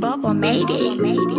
Bubble made it.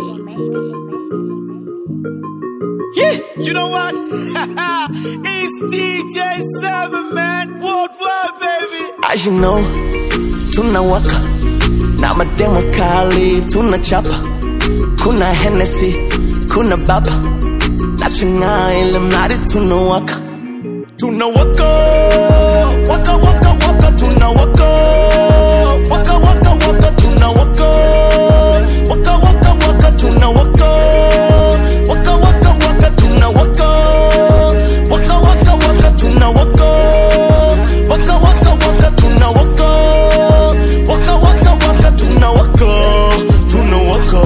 Yeah, you know what? it's DJ Seven Man Worldwide, baby. As you know, tunawaka na mademo kali tunachapa, kuna Hennessy, kuna baba na chang'aa ile mradi tunawaka, tunawaka waka waka waka tunawaka waka waka waka tunawaka waka waka waka tunawaka waka waka waka tunawaka waka waka waka tunawaka waka waka waka tunawaka waka waka waka tunawaka tunawaka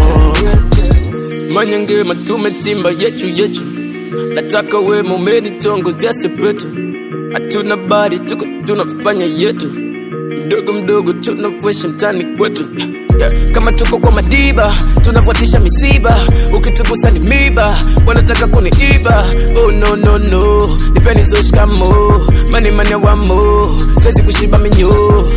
manyangema tumetimba yechu yechu nataka we mumeni tongo sepetu hatuna bari tuko tunafanya yetu mdogo mdogo tunafuesha mtani kwetu Yeah, kama tuko kwa madiba tunafuatisha misiba ukitugusa ni miba wanataka kuniiba oh, no, no, no. nipeni zoshikamo mani mane wamo twezi kushiba minyo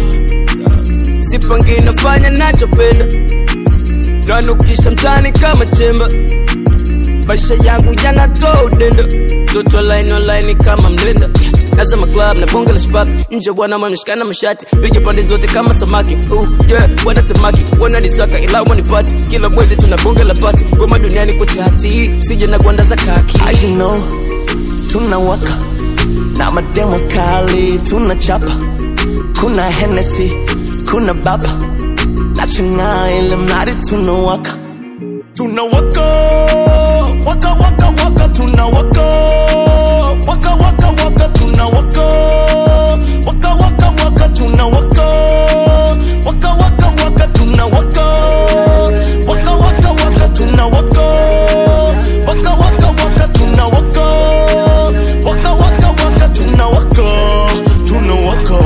sipangi nafanya nachopenda nanukisha mtani kama chemba maisha yangu yanatoa udenda toto online online kama mlenda nazama club na bonge la shabab nje bwana mameshikana mashati bigi pande zote kama samaki uh, yeah, wanatamaki wananisaka ila wanipati kila mwezi tuna bonge la pati ngoma duniani kwa chati sije na gwanda za kaki As you know, tunawaka na mademo kali tunachapa, kuna Hennessy, kuna baba na chang'aa ile mradi tunawaka, tunawaka waka waka waka tunawaka waka waka waka tunawaka waka waka waka tunawaka waka waka waka tunawaka waka waka waka tunawaka waka waka waka tunawaka waka waka waka tunawaka tunawaka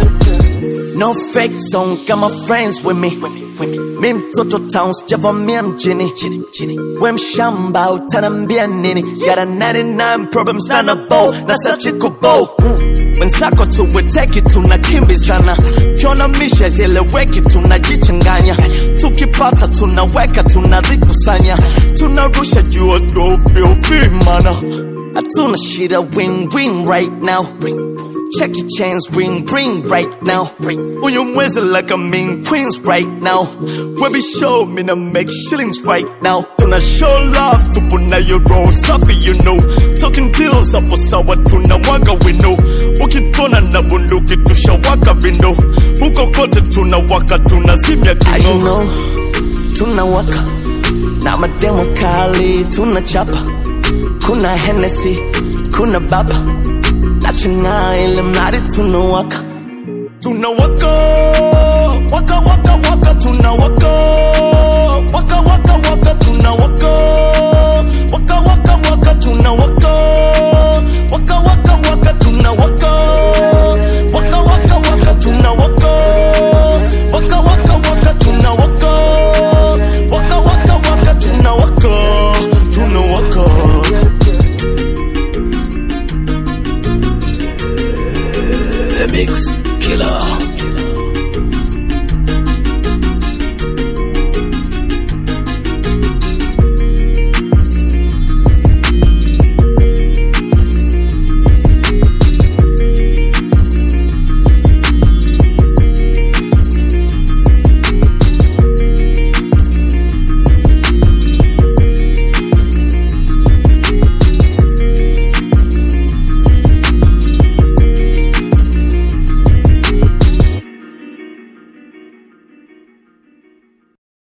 no fake song got my friends with me mi mtoto town sijavamia mjini we mshamba utanambia nini got a 99 problems na bo na sachiko bo wenzako tuweteki tunakimbizana kiona misha zieleweki tunajichanganya tukipata tunaweka tunazikusanya tunarusha jua gofyovimana hatuna shida win win right now Check your chains, ring, ring right now. On your mwezi like a mean queens right now. When we show me to make shillings right now. Tuna show love to puna your roll safi you know. Talking deals hapo sawa tunamwaga wino. Ukitona na bunduki tushawaka vindo. Huko kote tunawaka tunazimya As you kino. know, tunawaka na mademo kali tunachapa, kuna Hennessy, kuna baba na chang'aa ile mradi tunawaka, Tunawaka waka waka